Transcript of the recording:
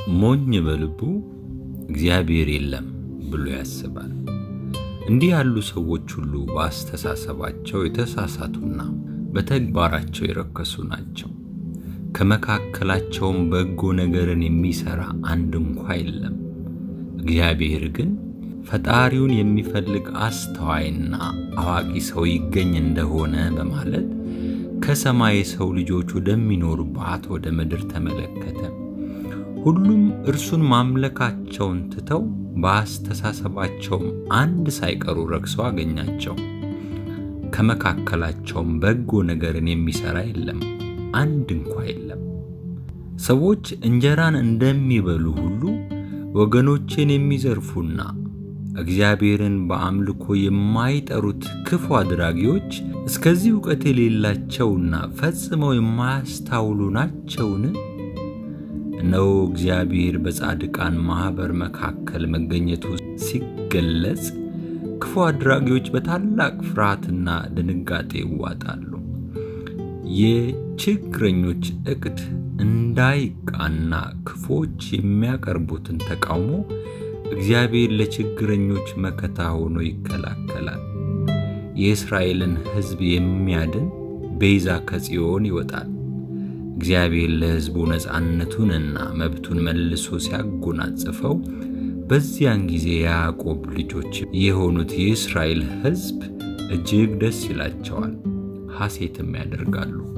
ሞኝ በልቡ እግዚአብሔር የለም ብሎ ያስባል። እንዲህ ያሉ ሰዎች ሁሉ በአስተሳሰባቸው የተሳሳቱና በተግባራቸው የረከሱ ናቸው። ከመካከላቸውም በጎ ነገርን የሚሰራ አንድ እንኳ የለም። እግዚአብሔር ግን ፈጣሪውን የሚፈልግ አስተዋይና አዋቂ ሰው ይገኝ እንደሆነ በማለት ከሰማይ የሰው ልጆች ወደሚኖሩባት ወደ ምድር ተመለከተ። ሁሉም እርሱን ማምለካቸውን ትተው በአስተሳሰባቸውም አንድ ሳይቀሩ ረክሰው አገኛቸው። ከመካከላቸውም በጎ ነገርን የሚሰራ የለም፣ አንድ እንኳ የለም። ሰዎች እንጀራን እንደሚበሉ ሁሉ ወገኖችን የሚዘርፉና እግዚአብሔርን በአምልኮ የማይጠሩት ክፉ አድራጊዎች እስከዚህ እውቀት የሌላቸውና ፈጽመው የማያስታውሉ ናቸውን? እነሆ እግዚአብሔር በጻድቃን ማኅበር መካከል መገኘቱ ሲገለጽ ክፉ አድራጊዎች በታላቅ ፍርሃትና ድንጋጤ ይዋጣሉ። የችግረኞች ዕቅድ እንዳይቃና ክፉዎች የሚያቀርቡትን ተቃውሞ እግዚአብሔር ለችግረኞች መከታ ሆኖ ይከላከላል። የእስራኤልን ሕዝብ የሚያድን ቤዛ ከጽዮን ይወጣል። እግዚአብሔር ለሕዝቡ ነፃነቱንና መብቱን መልሶ ሲያጎናጽፈው በዚያን ጊዜ የያዕቆብ ልጆች የሆኑት የእስራኤል ሕዝብ እጅግ ደስ ይላቸዋል፣ ሐሴትም ያደርጋሉ።